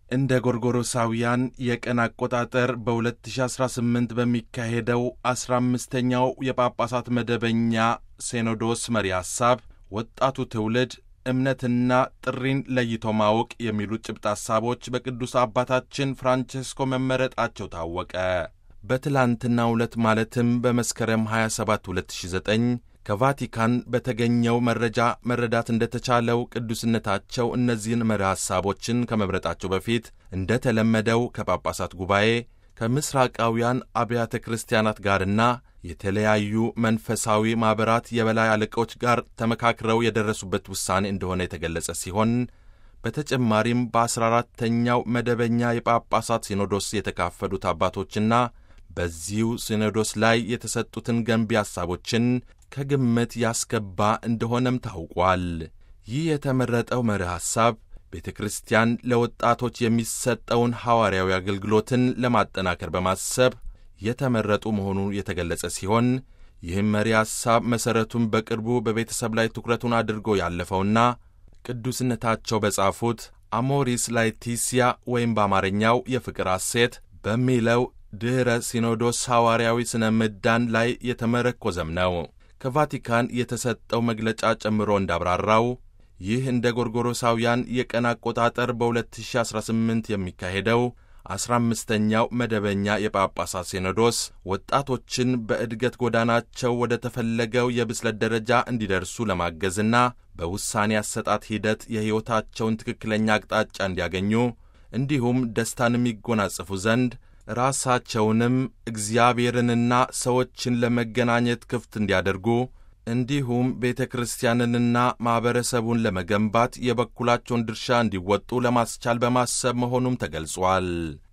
እንደ ጎርጎሮሳውያን የቀን አቆጣጠር በ2018 በሚካሄደው 15ኛው የጳጳሳት መደበኛ ሲኖዶስ መሪ ሐሳብ ወጣቱ ትውልድ እምነትና ጥሪን ለይቶ ማወቅ የሚሉት ጭብጥ ሐሳቦች በቅዱስ አባታችን ፍራንቼስኮ መመረጣቸው ታወቀ። በትላንትናው ዕለት ማለትም በመስከረም 27 2009 ከቫቲካን በተገኘው መረጃ መረዳት እንደተቻለው ቅዱስነታቸው እነዚህን መሪ ሐሳቦችን ከመምረጣቸው በፊት እንደ ተለመደው ከጳጳሳት ጉባኤ ከምሥራቃውያን አብያተ ክርስቲያናት ጋርና የተለያዩ መንፈሳዊ ማኅበራት የበላይ አለቆች ጋር ተመካክረው የደረሱበት ውሳኔ እንደሆነ የተገለጸ ሲሆን በተጨማሪም በአሥራ አራተኛው መደበኛ የጳጳሳት ሲኖዶስ የተካፈሉት አባቶችና በዚሁ ሲኖዶስ ላይ የተሰጡትን ገንቢ ሐሳቦችን ከግምት ያስገባ እንደሆነም ታውቋል። ይህ የተመረጠው መሪ ሐሳብ ቤተ ክርስቲያን ለወጣቶች የሚሰጠውን ሐዋርያዊ አገልግሎትን ለማጠናከር በማሰብ የተመረጡ መሆኑ የተገለጸ ሲሆን ይህም መሪ ሐሳብ መሠረቱን በቅርቡ በቤተሰብ ላይ ትኩረቱን አድርጎ ያለፈውና ቅዱስነታቸው በጻፉት አሞሪስ ላetitia ወይም በአማርኛው የፍቅር ሐሴት በሚለው ድኅረ ሲኖዶስ ሐዋርያዊ ሥነ ምዳን ላይ የተመረኮዘም ነው። ከቫቲካን የተሰጠው መግለጫ ጨምሮ እንዳብራራው ይህ እንደ ጎርጎሮሳውያን የቀን አቆጣጠር በ2018 የሚካሄደው አስራ አምስተኛው መደበኛ የጳጳሳት ሲኖዶስ ወጣቶችን በእድገት ጎዳናቸው ወደ ተፈለገው የብስለት ደረጃ እንዲደርሱ ለማገዝና በውሳኔ አሰጣጥ ሂደት የሕይወታቸውን ትክክለኛ አቅጣጫ እንዲያገኙ እንዲሁም ደስታን የሚጎናጽፉ ዘንድ ራሳቸውንም እግዚአብሔርንና ሰዎችን ለመገናኘት ክፍት እንዲያደርጉ እንዲሁም ቤተ ክርስቲያንንና ማኅበረሰቡን ለመገንባት የበኩላቸውን ድርሻ እንዲወጡ ለማስቻል በማሰብ መሆኑም ተገልጿል።